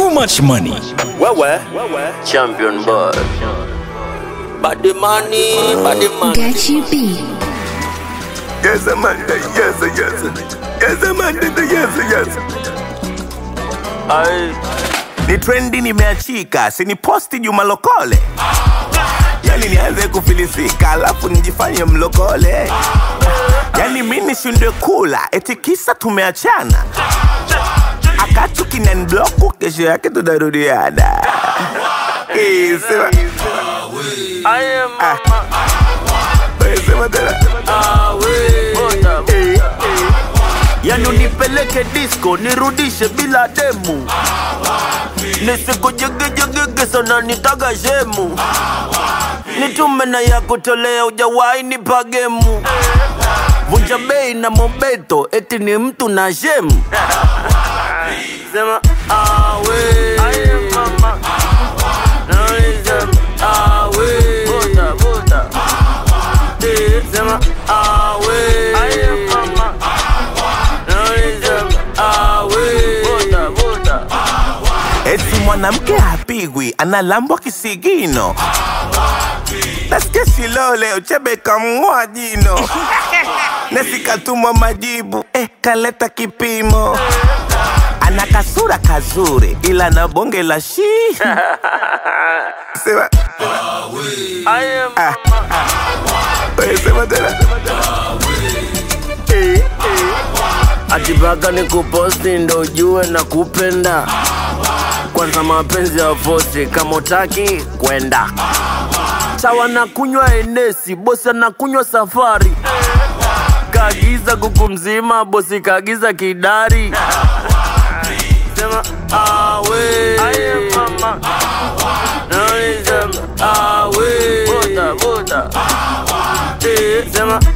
too much money. Wewe Champion boy. body money, body money. Get you beat. Yes, Amanda. Yes, yes. Yes, Amanda. Yes, yes. Ai, Ni trendi nimeachika, sini posti Juma Lokole. Yani nianze kufilisika, alafu nijifanye mlokole. Yani mi nishindwe kula, eti kisa tumeachana. Akatu kinanibloku, kesho yake tunarudiana. Eh, sema, I am Ah. eh, sema tena. Bota. Eh, Yani unipeleke disco nirudishe bila demu nisikujegejegege sana nitaga shemu nitume na ya kutolea ujawahi nipa gemu vunja bei na mobeto eti ni mtu na shemu sema awe Sema, awe. Bota, bota. Eh, sema awe eti mwanamke hapigwi, analambwa kisigino. Nasikia Shilole Uchebe kamng'oa jino, nasikatumwa majibu eh, kaleta kipimo. Ana kasura kazuri ila na bonge la shi sema, ah, wewe sema tena eh, eh. atipaka ni kuposti ndo ujue na kupenda kwanza mapenzi ya fosi kama utaki kwenda sawa na kunywa enesi bosi anakunywa safari kaagiza kuku mzima bosi kaagiza kidari sema awe Sema, awe Bota, bota. Eh, sema